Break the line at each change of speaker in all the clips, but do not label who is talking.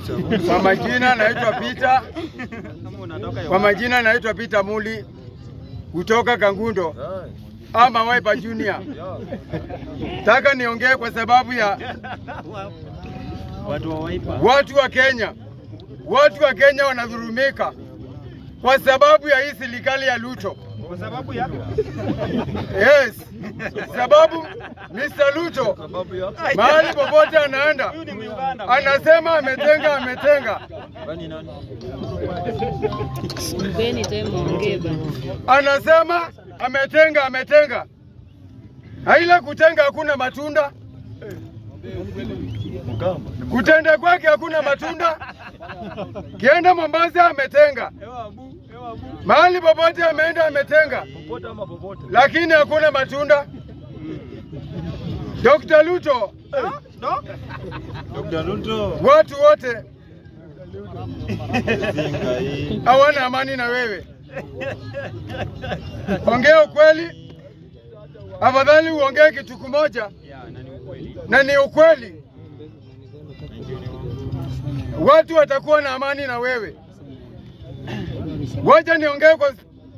Kwa majina naitwa Peter. Kwa majina naitwa Peter Muli kutoka Kangundo ama Wiper Junior. Taka niongee kwa sababu ya
Watu wa Wiper.
watu wa Kenya. Watu wa Kenya wanadhulumika kwa sababu ya hii serikali ya Ruto.
Kwa sababu ya
Yes, sababu Mr. Ruto mahali popote anaenda
huyu ni Muganda.
anasema ametenga, ametenga,
Mpeni time waongee bana.
anasema ametenga, ametenga. Haila kutenga hakuna matunda, kutenda kwake hakuna matunda. Kienda Mombasa ametenga,
Ewa abu, ewa abu.
mahali popote ameenda ametenga, lakini hakuna matunda. Dr. Ruto,
No? Dr. Ruto.
watu wote hawana amani na wewe. Ongea ukweli, afadhali uongee kitu kimoja
Ya, na ni ukweli.
na ni ukweli, watu watakuwa na amani na wewe. Wacha niongee kwa,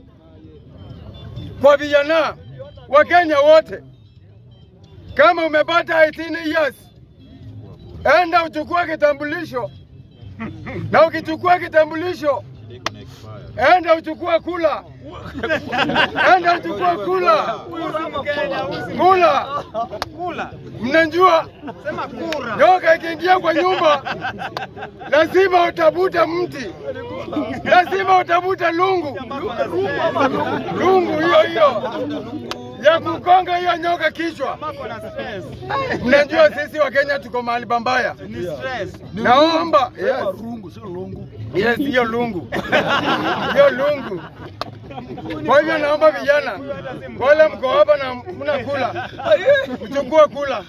kwa vijana wa Kenya wote, kama umepata 18 years, enda uchukue kitambulisho, na ukichukua kitambulisho enda uchukue kula, enda uchukue kula, kula.
Kula.
Mnajua
Sema kura.
nyoka ikiingia kwa nyumba lazima utabuta mti, lazima utabuta lungu, lungu hiyo hiyo ya kukonga hiyo nyoka kichwa.
Mako na stress.
Mnajua sisi wa Kenya tuko mahali pambaya.
Ni stress.
Naomba yes, yes, hiyo lungu, hiyo lungu. Kwa hivyo naomba vijana wale mko hapa na mnakula, mchukue kula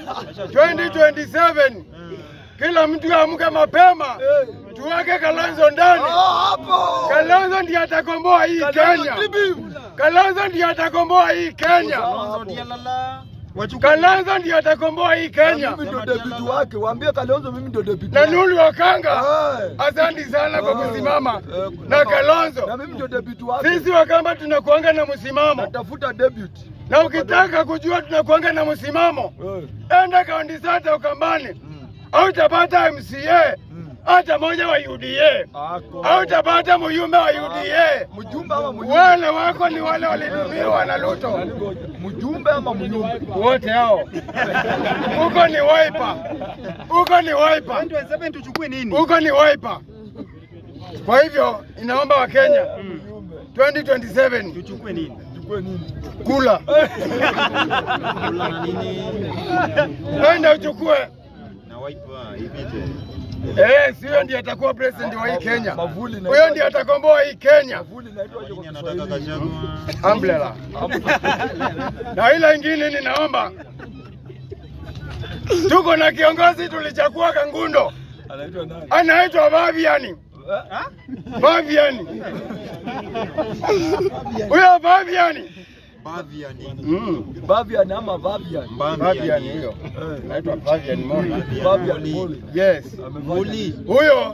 2027 kila mtu amke mapema, tuweke Kalonzo ndani. Kalonzo ndiye atakomboa hii Kenya. Kalonzo ndiye atakomboa hii Kenya.
Kalonzo ndiye lala. Wachukue.
Kalonzo ndiye atakomboa hii Kenya.
Mimi ndio debiti wake, waambie Kalonzo mimi ndio debiti
Na
wake.
Nulu Wakanga,
Aye.
asante sana kwa
Aye.
kusimama
Eh,
na
Na
Kalonzo.
mimi ndio debiti wake.
Sisi Wakamba tunakuanga na msimamo,
Natafuta debut.
na ukitaka kujua tunakuanga na msimamo,
Eh.
enda kaunti sata Ukambani, au utapata MCA hata moja wa UDA,
Ako.
au utapata mjumbe wa UDA.
Mjumbe ama mjumbe?
Wale wako ni wale walidumiwa na Ruto,
Mjumbe ama mjumbe?
wote hao. Huko ni Wiper, huko ni Wiper,
2027 tuchukue nini?
huko ni Wiper. Kwa hivyo inaomba Wakenya 2027
Tuchukue nini?
Chukue nini?
kula,
Kula na nini?
enda uchukue.
Na Wiper ipite.
Eh, si huyo ndiye atakuwa president wa hii Kenya.
Mavuli na-
Huyo ndiye atakomboa hii Kenya.
Mavuli inaitwa aje
Nini
kwa
anataka
Kiswahili?
Gachagua?
Umbrella. Na ile ingine ninaomba, tuko na kiongozi tulichagua Kangundo,
Anaitwa nani?
anaitwa Baviani.
Ha?
Baviani, huyo Baviani.
Baviani.
Mm.
Bavian ama Bavian?
Baviani huyo,
Eh.
anaitwa Baviani Moli.
Bavian Moli.
Yes,
Muli.
huyo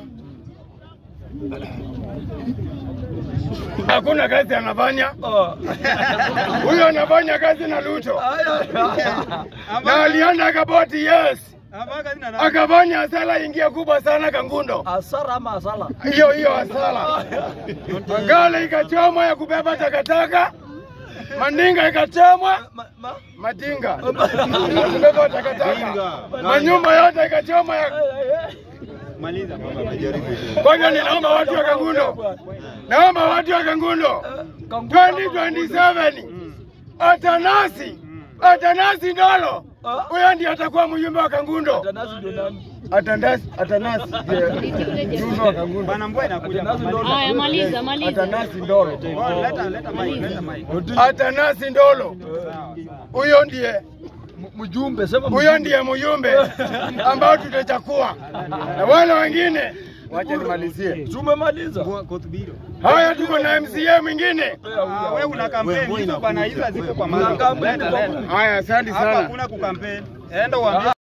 hakuna kazi anafanya,
Ah.
huyo anafanya kazi na Ruto
Aya.
na alienda akaboti, yes,
Amaka zina na.
akafanya hasara ingia kubwa sana Kangundo,
Asara ama asala?
hiyo hiyo hasara. Magala ikachomwa ya kubeba takataka, Mandinga ikachomwa,
Ma- ma-
Madinga ya kubeba takataka, manyumba yote ikachomwa ya
Maliza baba amejaribu.
Kwa hivyo ninaomba watu wa Kangundo, naomba watu wa Kangundo 2027 Atanasi, Atanasi Ndolo, huyo ndiye atakuwa mjumbe wa Kangundo.
Tanasi ndio nani?
Atanasi, Atanasi ndiye mjumbe wa Kangundo.
Bana mbwa inakuja.
Atanasi ndo-
Haya, maliza maliza.
Atanasi Ndolo,
Oh, Leta leta mic, leta mic.
Atanasi Ndolo, huyo ndiye
M- Mjumbe sema
huyo ndiye mjumbe ambao tutachakua, na wale wengine wacha nimalizie.
Tumemaliza.
Kotubiro.
Haya, tuko na MCA mwingine.
Ah, wewe una kampeni hizo bana, hizo ziko kwa
Una
mama.
kampeni
Leta
kwa
leta.
Haya, asante
Hapa
sana.
hakuna kukampeni. Enda uambie